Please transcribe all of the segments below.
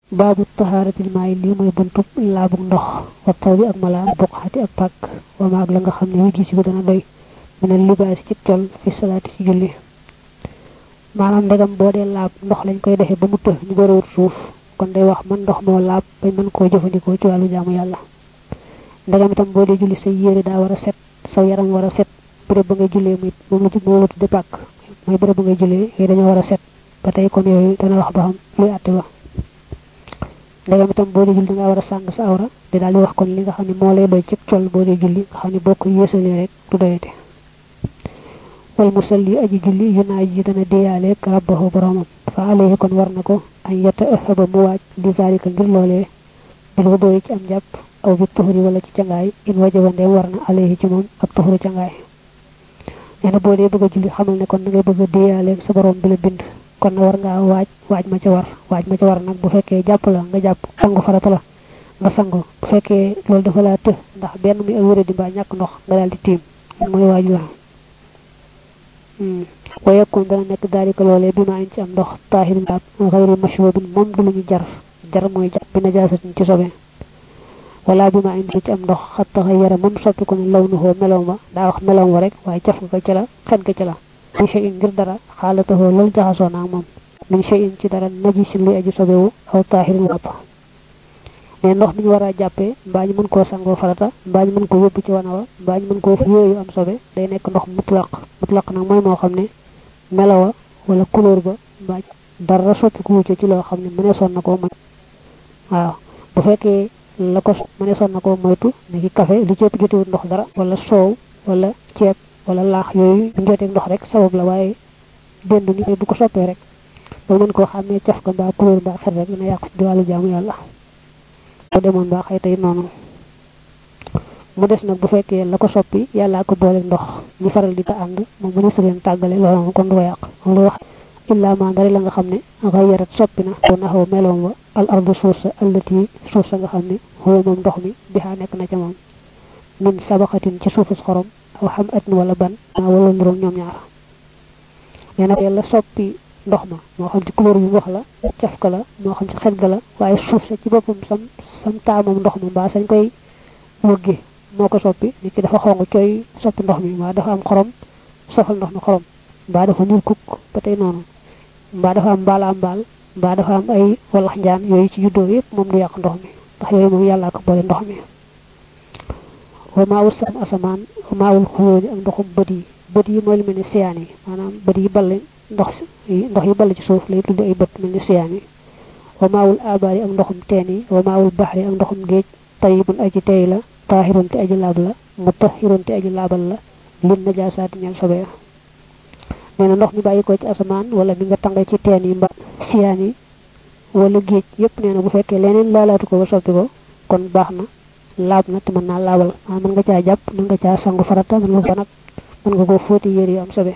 baabu tahaaratil maay lii mooy buntub laabug ndox wa taw bi ak malaan buqxati ak pàkk wa maag la nga xam ne wi gisi ko dana doy minal libaasi ci col fi salaati ci julli maanaam ndegam boo dee laab ndox lañ koy defee ba mu të ñu door a wut suuf kon day wax man ndox moo laab bañ mën koo jëfandikoo ci wàllu jaamu yàlla ndegam itam boo dee julli say yére daa war a set saw yaram war a set bërëb ba ngay jullee muy moom la moom la tudde pàkk mooy bërëb ba ngay jullee yooyu dañoo war a set ba tey kon yooyu dana wax ba xam luy àtte ba ndegam itam boo dee julli dangaa war a sàng sa awra di daal di wax kon li nga xam ne moo lay doy ci col boo dee julli nga xam ne boo ko yéesalee rek du doyate wal musalli aji julli yu naa ji dana déyaaleeg rabbahu boromam fa alayhi kon war na ko añ yetta ëxaba mu waaj li zalika ngir loolee bil wu doy ci am jàpp aw bi tuxuri wala ci cangaay in wajaba ndeem war na alayhi ci moom ak tuxuri cangaay nee na boo dee bëgg a julli xamal ne kon da ngay bëgg a déyaaleeg sa borom bi la bind kon na war ngaa waaj waaj ma ca war waaj ma ca war nag bu fekkee jàpp la nga jàpp sangu farata la nga sangu bu fekkee loolu dafa laa të ndax benn muy ak wéré di mbaa ñàkk ndox nga daal di tiim mooy waaj la wa yakun dana nekk daalika loolee bi ma añ ci am ndox taahirin laab xayri mashwabin moom du lu ñu jar jar mooy jar bi najaasatin ci sobe wala bi ma añ ci am ndox xatta xay yara moom soppi ko ne law nu xoo melow ma daa wax melow ma rek waaye caf nga ko ci la xet ga ci la min shay'in ngir dara xaalatahoo loolu jaxasoo naag moom min shay'in ci dara najisin luy aji sobewu aw taahirin laab ne ndox mi ñu war a jàppee mbaa ñu mën koo sangoo farata mbaa ñu mën koo yóbbu ci wana wa mbaa ñu mën koo yooyu am sobe day nekk ndox mutlaq mutlaq nag mooy moo xam ne melowa wala couleur ba mbaa dara soppi ku wucce ci loo xam ne mëneesoon na koo moy waaw bu fekkee la ko mëneesoon na koo moytu ni ki café li ci ëpp jotewut ndox dara wala soow wala ceeb wala laax yooyu bu joteeg ndox rek sabab la waaye dend ni bu ko soppee rek ba mën koo xàmmee caf ka mbaa couleur mbaa xet rek dina yàqu ci wàllu jaamu yàlla boo demoon baa xëy tey noonu mu des nag bu fekkee la ko soppi yàllaa ko boole ndox ñu faral di ko ànd moom mu ne su leen tàggale loolu moom kon du ko yàq moom lay wax illaa ma ndari la nga xam ne xayarat soppi na ko naxaw meloom wa al ardu suuf sa allati suuf sa nga xam ne xoo moom ndox mi bixaa nekk na ca moom min sabaxatin ci suufus xorom aw xam atin wala ban maa wala niroom ñoom ñaar nee na yàlla soppi ndox ma moo xam ci couleur bi wax la caf ka la moo xam ci xet ga la waaye suuf sa ci boppam sam sam taamam ndox ma mbaa sañ koy wëgge moo ko soppi nit ki dafa xong cooy soppi ndox mi mbaa dafa am xorom sofal ndox mi xorom mbaa dafa ñuul kukk ba tey noonu mbaa dafa am mbaala am mbaal mbaa dafa am ay walax njaan yooyu ci juddoo yëpp moom du yàq ndox mi ndax yooyu moom yàllaa ko boole ndox mi wa maawul sam asamaan wa maawul xuyóoni ak ndoxum bët yi bët yi mooy lu mel ni siyaan yi maanaam bët yi ball ndox ndox yi ball ci suuf lay tudde ay bët mel ni siyaan yi wa maawul abaar yi ak ndoxum teen yi wa maawul baxri ak ndoxum géej tayibun aji tey la taahirun te aji laab la mutahirun te aji laabal la lin najaasaati ñeel sobe nee na ndox mi bàyyi ko ci asamaan wala mi nga tànge ci teen yi mba siyaan yi wala géej yépp nee na bu fekkee leneen laalaatu ko ba soppi ko kon baax na laab na te mën naa laabal maa mën nga caa jàpp mën nga caa sangu farata mën nga ko nag mën nga ko fóoti yére yu am sobe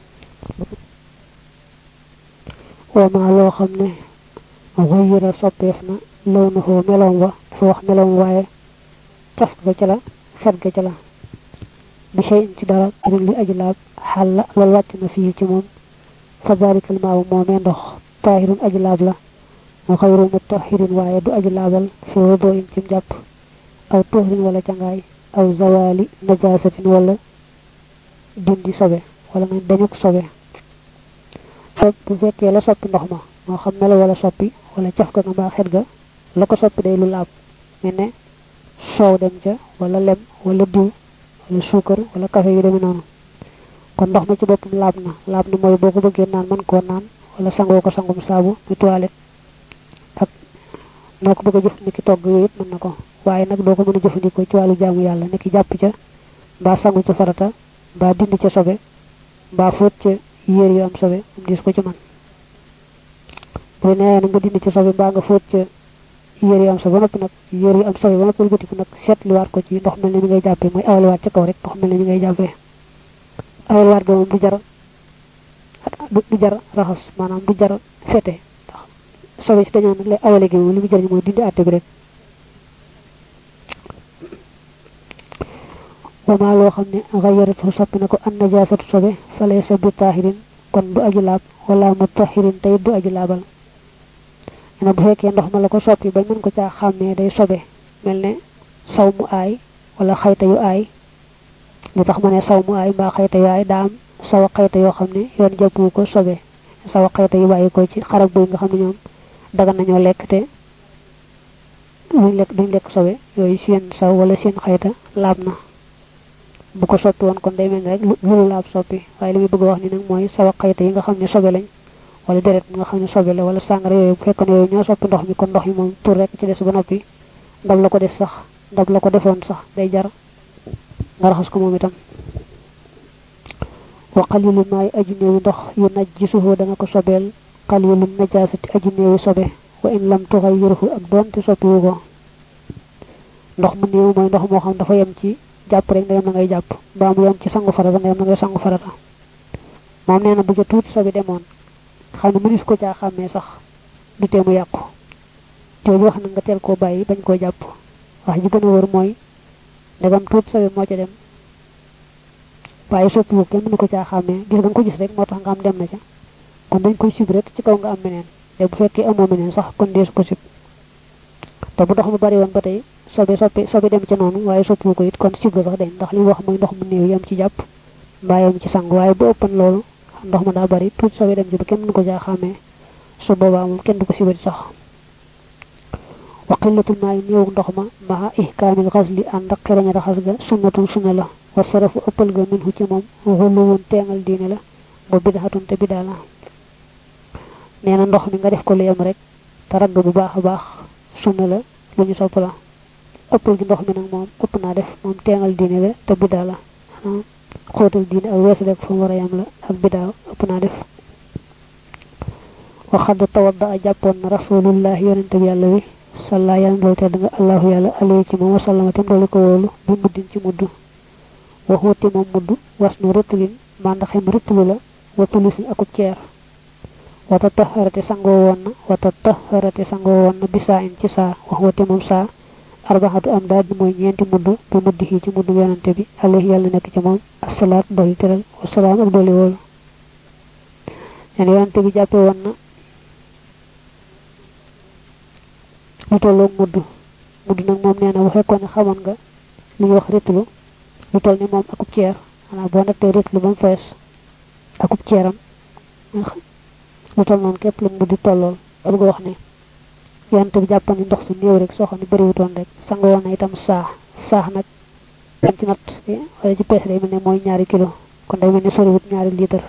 wama loo xam ne xuyira soppeef na law na xoo meloom wa dafa wax meloom waaye caf ga ca la xet ga ca la bi shay ci dara rin li aji laab xal la loolu wàcc na fii ci moom fa dalikal maaw moomee ndox taahirun aji laab la mu xayru mutahirin waaye du aji laabal fi wudoo in ci jàpp aw tuhrin wala cangaay aw zawali najaasatin wala dindi sobe wala nga dañuk sobe bu fekkee la soppi ndox ma moo xam melo wala soppi wala caf ga nga mbaa xet ga la ko soppi day lu laab mel ne soow dem ca wala lem wala diw wala suukar wala café yu demee noonu kon ndox ma ci boppam laab na laab na mooy boo ko bëggee naan mën koo naan wala sangoo ko sangum saabu muy toilette ak noo ko bëgg a jëf ni ki togg yooyu yëpp mën na ko waaye nag doo ko mën a jëfandikoo ci wàllu jaamu yàlla ni ki jàpp ca mbaa sangu ca farata mbaa dindi ca sobe mbaa fóot ca yéer yu am sobe am dis ko ci man bu nee na nga dindi ci sobe mbaa nga fóot ca yéer yu am sobe ba noppi nag yéer yu am sobe ba noppi wëlbatiku nag seetluwaat ko ci ndox mel ne mi ngay jàppee mooy awalwaat ca kaw rek ndox mel ne mi ngay jàppee awalwaat ga moom du jar du jar raxas maanaam du jar fete ndax sobe si dañoo nag lay awale gi moom li mu jariñ mooy dindi àtte bi rek wama loo xam ne xayaratu soppi na ko an najaasatu sobe falaysa bi taahirin kon du aji laab wala mutahirin tey du aji laabal ne bu fekkee ndox ma la ko soppi bañ mën ko caa xàmmee day sobe mel ne saw mu aay wala xayta yu aay li tax ma ne saw mu aay mbaa xayta yu aay daa am sawa xayta yoo xam ne yoon jàppu ko sobe sawa xayta yu bàyyi ko ci xarab buy nga xam ne ñoom dagan nañoo lekk te duñ lekk duñ lekk sobe yooyu seen saw wala seen xayta laab na bu ko soppi woon kon day mel ni rek lu laab soppi waaye li muy bëgg a wax ni nag mooy sawa xayta yi nga xam ne sobe lañ wala deret mi nga xam ne sobe la wala sàngara yooyu bu fekkoon yooyu ñoo soppi ndox mi kon ndox mi moom tur rek ci des ba noppi ndab la ko des sax ndab la ko defoon sax day jar nga raxas ko moom itam wa qalilu maay aji néewi ndox yu najjisuhu dana ko sobeel qalilu najaasati aji néewi sobe wa in lam tuxayyirhu ak doonte soppiwu ko ndox mu néew mooy ndox moo xam dafa yem ci jàpp rek ndeyam na ngay jàpp mbaa mu yem ci sangu farata ndeyam na ngay sangu farata moom nee na bu ca tuuti sobe demoon xam ne mënis ko caa xàmmee sax du tee mu yàqu jooju wax na nga teel koo bàyyi bañ koo jàpp wax ji gën a wër mooy ndegam tuuti sobe moo ca dem waaye soppiwu kenn mënu ko caa xàmmee gis nga ko gis rek moo tax nga am dem na ca kon dañ koy sib rek ci kaw nga am meneen te bu fekkee amoo meneen sax kon deesu ko sib te bu ndox mu bari woon ba tey sobe soppi sobe dem ca noonu waaye soppiwu ko it kon sib ga sax dañ ndax li wax mooy ndox mu néew yam ci jàpp mbaa yam ci sang waaye bu ëppan loolu ndox ma daa bari tuuti sobe dem ci ba kenn mënu ko caa xàmmee su boobaa moom kenn du ko sibati sax wa qillatul maayi néewu ndox ma maa ihkaamil xasli ànd ak xereñ raxas ga sunnatun sunna la wa sarafu ëppal ga minhu ci moom xulluwun teengal diine la ba bidaxatun te bidaa la nee na ndox mi nga def ko lu yem rek te ragg bu baax a baax sunna la lu ñu sopp la ëppal gi ndox mi nag moom ëpp naa def moom teengal diine la te bidaa la maanaam xóotal diine ak weesu rek fu mu war a yem la ak bidaa ëpp naa def waxad tawadda a jàppoon na rasulullah yonente bi yàlla wi salla yàlla doolu tedd nga allahu yàlla alayhi ci moom wasallama tem doolu ko wóolu bi muddin ci mudd waxuuti moom mudd was nu rëttalin màndaxem rëttalu la wa tulisin akub ceer wata taharate sangoo woon na wata taharate sangoo woon na bisaa in ci saa waxuuti moom saa arbaxatu am daal di mooy ñeenti mudd bi mudd xii ci mudd yonente bi alayhi yàlla nekk ci moom asalaat dooli teral wasalaam ak dooli wóolu nen yonente bi jàppe woon na lu tolloog mudd mudd nag moom nee na bu fekkoon ne xamoon nga li ñuy wax ritlu lu toll ni moom akub ceer xanaa boo nattee ritlu ba mu fees akub ceeram lu toll noonu képp la mudd tollool ba bëgg wax ne yonente bi jàppoon ni ndox su néew rek soo xam ne bëriwutoon rek sanga woon na itam saax saax nag dañ ci natt wala ci pees day mel ne mooy ñaari kilo kon day mel ne soriwut ñaari litre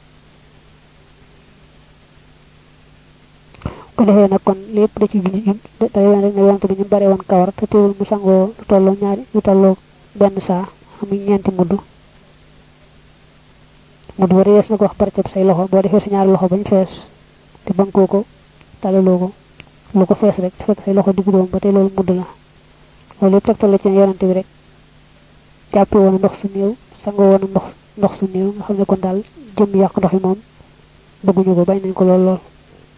ko defee nag kon lépp da ci day wen rek ne yonente bi ñu bare woon kawar te teewul mu sangoo lu tolloo ñaari lu tolloo benn saa amuñ ñeenti mudd mudd ba yees na ko wax barceb say loxo boo defee sa ñaari loxo bañ fees te bankoo ko talaloo ko lu ko fees rek te fekk say loxo diggu doom ba tey loolu mudd la loolu yëpp tegtal la ci yonente bi rek jàppe woon ndox su néew sangoo woon ndox ndox su néew nga xam ne kon daal jëm yàq ndox yi moom bëgguñu ko bañ nañ ko lool lool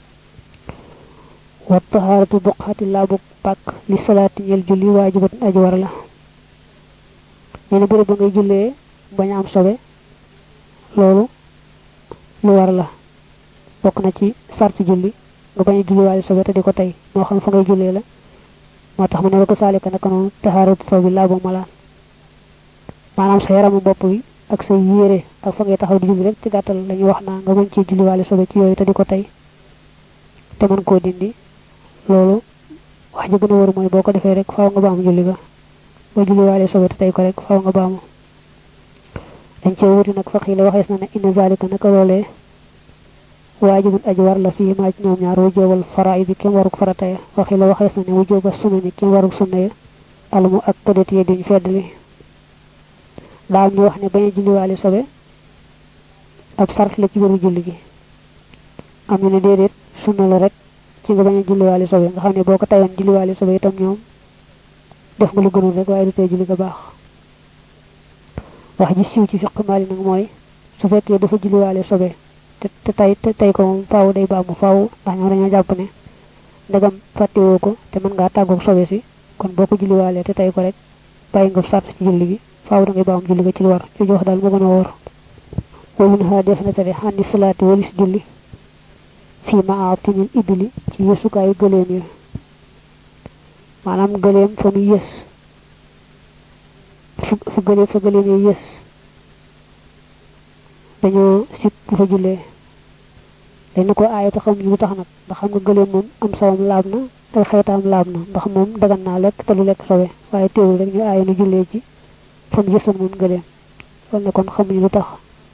wa taharatu buqaati laabu pàkk li salaati ñel julli waajibatun aji war la nee na bërëb ba ngay jullee bañ a am sobe loolu lu war la bokk na ci sartu julli nga bañ a julli waale sobe te di ko tey moo xam fa ngay jullee la moo tax mu ne ko saalika naka noonu taharatu taw bi laabu malaan maanaam sa yaramu bopp bi ak sa yére ak fa ngay taxaw di julli rek ci gàttal la ñuy wax naa nga mën ci julli waale sobe ci yooyu te di ko tey te mën koo dindi loolu wax ji gën a wër mooy boo ko defee rek faaw nga baamu julli ga boo julli waale sobe te tey ko rek faaw nga baamu dañ cee wuti nag faqi la waxees na ne inna zalika naka loolee waajibun aji war la fii maa ci ñoom ñaar wujoobal faraay bi kenn waruk farataya waxi la waxees na ne wujooba sunna ni kenn waruk sunna ya almu ak kadet yi duñ feddali daal ñu wax ne bañ a julli waale sobe ab sart la ci biiru julli gi am ñu ne déedéet sunna la rek ci nga bañ a julliwaale sobe nga xam ne boo ko tayoon julliwaale sobe itam ñoom def nga lu gënul rek waaye du tey julli nga baax wax ji siiw ci fiq maali nag mooy su fekkee dafa julliwaale sobe te te tay te tey ko moom faaw day baamu faaw ndax ñoom dañoo jàpp ne ndegam fàttewoo ko te mën ngaa tàggoog sobe si kon boo ko julliwaalee te tey ko rek bàyyi nga sart ci julli gi faaw da ngay baam julli ga ci lu war ci jox daal moo gën a wóor wa mun ha def na tere xandi salaati walis julli fii maatinil ibili ci yësukaayu gëléem ya maanaam gëléem fa mu yës fa gëléem fa gëléem ya yës dañoo sib bu fa jullee dañ na ko aaye te xamuñu lu tax nag ndax xam nga gëléem moom am sawam laab na ay xeetaam laab na ndax moom dagan naa lekk te lu lekk sobe waaye teewul rek ñu aaye nu jullee ci fa mu yësoon moom gëléem loolu ne kon xamuñu lu tax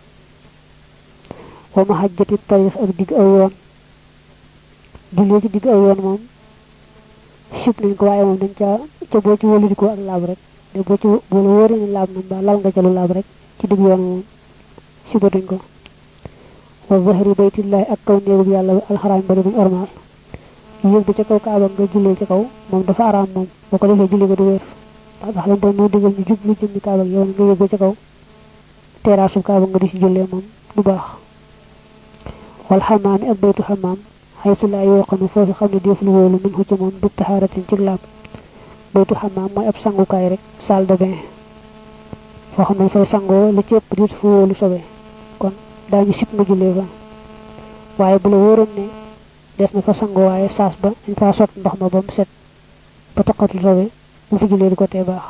wa ma xajjati tarix ak digg aw yoon jullee ci digg aw yoon moom sib nañ ko waaye moom dañ caa ca boo ci wóoludikoo ak laab rek de boo ci boo la wóoree ne laab na mbaa lal nga ca lu laab rek ci digg yoon moom sibatuñ ko wa zahri baytillahi ak kaw néegub yàlla bi alxaraam bari buñ ormaal yéeg ba ca kaw kaaba nga jullee ci kaw moom dafa araam moom boo ko defee julli ga du wér ndax ndax lañ doon moo digal ñu jub lu jëm ni kaaba yow nga yéeg ba ca kaw teraasu kaaba nga di si jullee moom du baax wal xamaami ak baytu xamaam xaytu laa yoo xam ne foofu xam ne def lu wóolu min xucc moom du taxaaratin ci laab baytu xamaam mooy ab sangukaay rek salle de bain foo xam ne fay sangoo li ci ëpp di fu wóolu sobe kon daañu sib nga jullee fa waaye bu la wóoroon ne des na fa sangoo waaye saas ba dañ faa sot ndox ma ba mu set ba taqatul sobe bu fa jullee di ko tee baax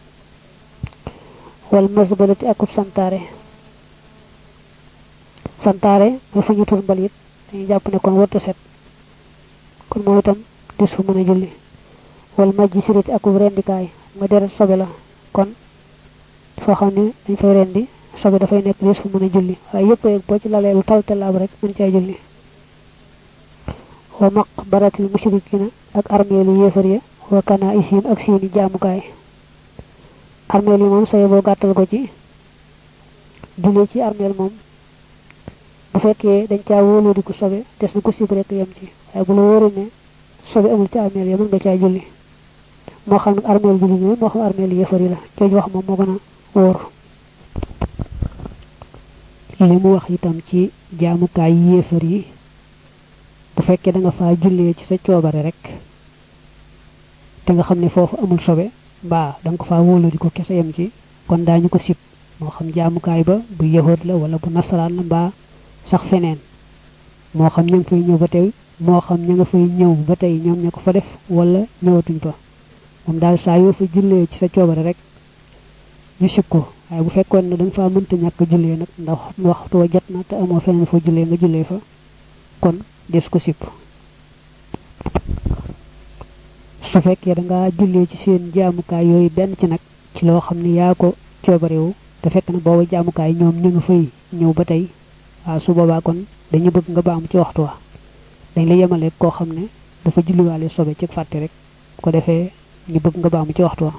wal masbalati akub santaare santaare mooy fu ñu tur mbalit dañuy jàpp ne kon warta set kon moom itam des fu mën a julli wal majji sirati akub rendikaay nga deret sobe la kon foo xam ne dañ fay rendi sobe dafay nekk des fu mën a julli waaye yëpp rek boo ci lalee lu taw te laab rek mën caa julli wa maqbaratil mushrikina ak armeelu yéefar ya wa kana isim ak seeni jaamukaay armeel yi moom saye boo gàttal ko ci julli ci armeel moom bu fekkee dañ caa wóoloo di ko sobe des na ko sib rek yem ci waaye bu la wóoree ne sobe amul ci armeel ya mën nga caa julli moo xam nag armeel julli ñooy moo xam armeel yéefar yi la jooju wax moom moo gën a wóor li mu wax itam ci jaamukaay yéefar yi bu fekkee da nga faa jullee ci sa coobare rek te nga xam ne foofu amul sobe mbaa da nga ko faa wóolu di ko kese yem ci kon daañu ko sib moo xam jaamukaay ba bu yahood la wala bu nasaraan la mbaa sax feneen moo xam ña nga fay ñëw ba tey moo xam ña nga fay ñëw ba tey ñoom ña ko fa def wala ñëwatuñ fa moom daal saa yoo fa jullee ci sa coobare rek ñu sib ko waaye bu fekkoon ne da nga faa mënta ñàkk jullee nag ndax waxtu wa jot na te amoo feneen foo jullee nga jullee fa kon des ko sib su fekkee da nga jullee ci seen jaamukaay yooyu benn ci nag ci loo xam ne yaa ko coobarewu te fekk na booba jaamukaay ñoom ñu nga fay ñëw ba tey waaw su boobaa kon dañu bëgg nga baam ci waxtu wa dañ la yemale koo xam ne dafa julliwaale sobe ci fàtte rek ko defee ñu bëgg nga baamu ci waxtu wa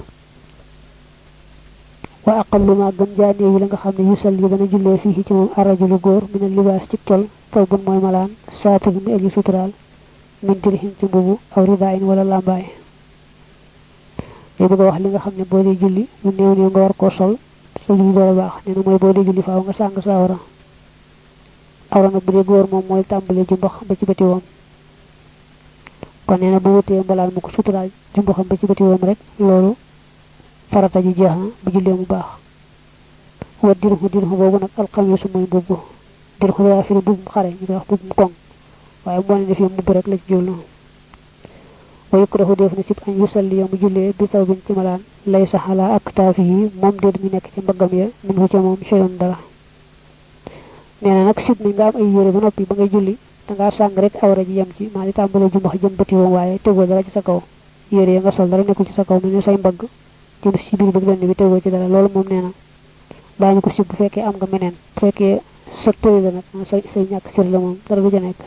wa aqallu ma gën jaanee yi la nga xam ne yusal yi dana jullee fii ci moom arajulu góor mina libaas ci tol taw bun mooy malaan saatir mi aji suturaal min dirhim ci mbubu aw ridaayin wala làmbaay day bëgg a wax li nga xam ne boo dee julli lu néew néew nga war koo sol sa julli door a baax nee na mooy boo dee julli faaw nga sàng sa awra awra nag bu dee góor moom mooy tàmbale jumbax ba ci bëti woom kon nee na bu wutee mbalaan mu ko suturaal jumbaxam ba ci bëti woom rek loolu farata ji jeex na bu jullee mu baax wa dirhu dirhu boobu nag alxamisu mooy mbubb dirhu daa firi mbubbum xare ñu koy wax mbubbum koŋ waaye moo ne def mbubb rek la ci jublu wa yukrahu def na sib an yusalli mu jullee bi taw bin ci malaan lay sax ala ak taafi yi moom déet mi nekk ci mbaggam ya min hu ca moom cheyon dara nee na nag sib ni nga am ay yére ba noppi ba ngay julli dangaa sàng rek awra ji yem ci maa di tàmbalee jumbax jëm bëti woon waaye tegoo dara ci sa kaw yére ya nga sol dara nekkul ci sa kaw mu ne say mbagg jëm ci biir bëgg benn bi tegoo ci dara loolu moom nee na daañu ko sib bu fekkee am nga meneen bu fekkee sa tëri la nag say say ñàkk sir la moom dara du ca nekk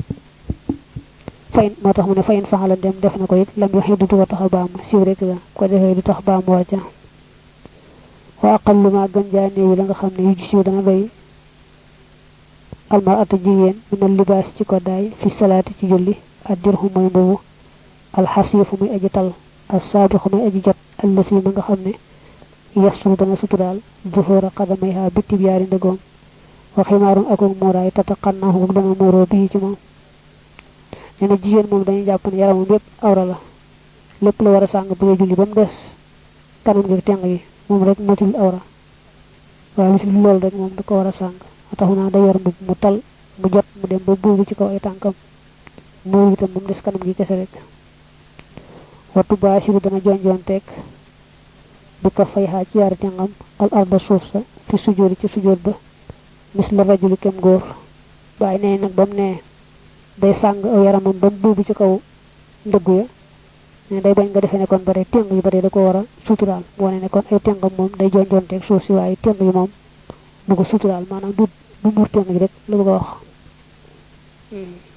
fayin moo tax mu ne fayin faxala dem def na ko it lam wax du ko tax a baam siw rek la ko defee du tax baam war ca wa aqallu ma gën jaa néewi la nga xam ne yu ji siw dana doy almaratu jigéen minal libaas ci ko daay fi salaati ci julli ak dirhu mooy mbubu alxasiifu muy aji tal al saabixu muy aji jot allasi ma nga xam ne yastur dana suturaal dufoora xadamayha bittib yaari ndëgoom wa ximaarun akuk muuraay tata xannaahu ak dana muuroo bii ci moom nee na jigéen moom dañuy jàpp ne yaramam yépp awra la lépp la war a sàng bu dee julli ba mu des kanam gi teng yi moom rek matul awra waaye lu si loolu rek moom da ko war a sàng moo tax naa da yor mbub mu tal mu jot mu dem ba buubu ci kaw ay tànkam muur itam moom des kanam gi kese rek wattu baasiru dana jonjoonteeg bi ko fay xaa ci yaari tengam al arda suuf sa fi sujjóori ci sujjóot ba mis la rajuli kem góor waaye nee nag ba mu ne day sàng aw yaramam ba mu buubu ci kaw ndëggu ya ne day bañ nga defee ne kon bare teng yu bare da ko war a suturaal mu wane ne kon ay tengam moom day jonjoonteeg suuf si waaye teng yi moom du ko suturaal maanaam du du muur teng yi rek lu bëgg a wax